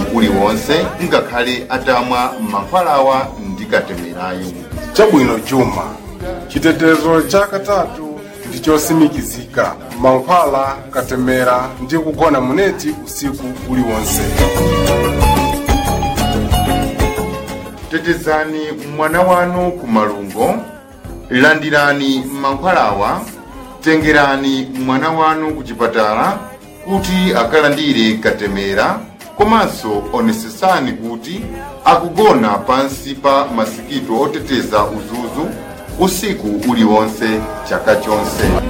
uliwonse ngakhale atamwa mankhwalawa ndi katemerayo chabwino chuma chitetezo cha katatu ndi chosimikizika mankhwala katemera ndi kugona muneti usiku uliwonse tetezani mwana wanu ku malungo landirani mankhwalawa tengerani mwana wanu ku chipatala kuti akalandire katemera komanso onetsetsani kuti akugona pansi pa masikito oteteza udzudzu usiku uliwonse chaka chonse